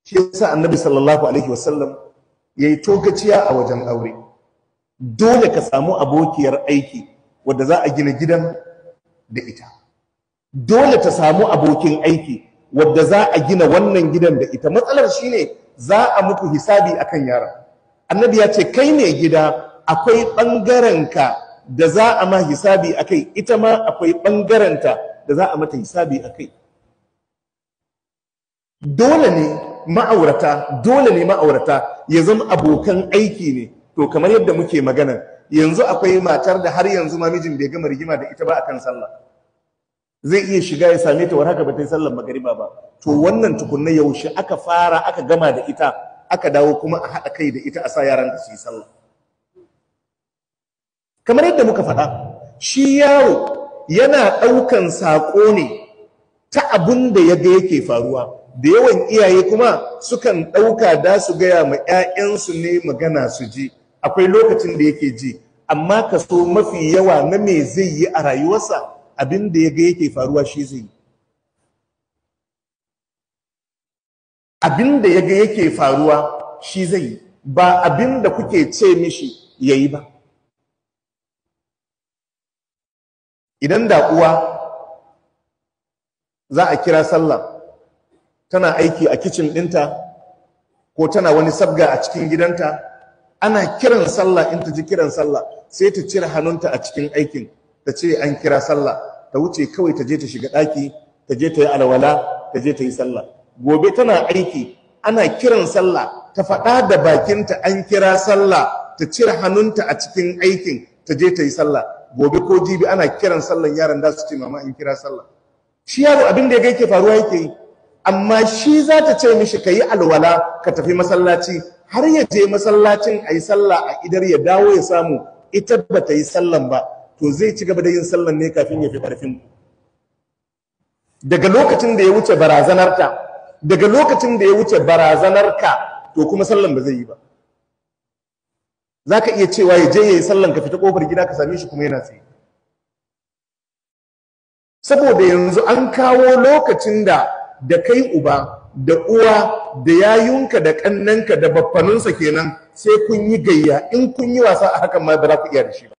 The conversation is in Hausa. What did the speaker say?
shi yasa annabi sallallahu alaihi wasallam yayi tokaciya a wajen aure dole ka samu abokiyar aiki wadda za a gina gidan da ita dole ta samu abokin aiki wadda za a gina wannan gidan da ita matsalar shine za a muku hisabi akan yaran annabi ya ce kai ne gida akwai ɓangarenka da za a ma hisabi a kai ita ma akwai ɓangarenta da za a mata hisabi a kai dole ne ma'aurata dole ne ma'aurata ya zama abokan aiki ne to kamar yadda muke magana yanzu akwai matar da har yanzu ma mijin bai gama rigima da ita ba akan sallah zai iya shiga ya same ta war haka ba ta yi sallar magariba ba to wannan tukunna yaushe aka fara aka gama da ita aka dawo kuma a haɗa kai da ita a sa yaran da su yi sallah kamar yadda muka faɗa shi yaro yana ɗaukan saƙo ne ta abin da ya ga yake faruwa da yawan iyaye kuma sukan ɗauka da su gaya ma 'ya'yansu ne magana su ji akwai lokacin da yake ji amma kaso mafi yawa na me zai yi a rayuwarsa abin da ya ga yake faruwa shi zai yi abin da ya ga yake faruwa shi zai yi ba abin da kuke ce mishi ya yi ba idan da uwa za a kira sallah tana aiki a kicin ɗinta ko tana wani sabga a cikin gidanta ana kiran sallah in ta ji kiran sallah sai ta cire hannunta a cikin aikin ta ce an kira sallah ta wuce kawai ta je ta shiga ɗaki ta je ta yi alwala ta je ta yi sallah gobe tana aiki ana kiran sallah ta faɗa da bakinta an kira sallah ta cire hannunta a cikin aikin ta je ta yi sallah gobe ko jibi ana kiran sallan yaran da su ce mama in kira sallah shi yaro abin da ya ga yake faruwa yake yi amma shi za ta ce mishi ka yi alwala ka tafi masallaci har ya je masallacin a yi sallah a idar ya dawo ya samu ita ba ta yi sallan ba to zai ci gaba da yin sallan ne kafin ya fi ƙarfin daga lokacin da ya wuce barazanarta daga lokacin da ya wuce barazanarka to kuma sallan ba zai yi ba za ka iya cewa ya je ya yi sallan ka fita ƙofar gida ka same shi kuma yana tsaye saboda yanzu an kawo lokacin da da kai uba da uwa da yayunka da kannanka da baffanunsa kenan sai kun yi gayya in kun yi wasa a hakan ma ba za ku iya da shi ba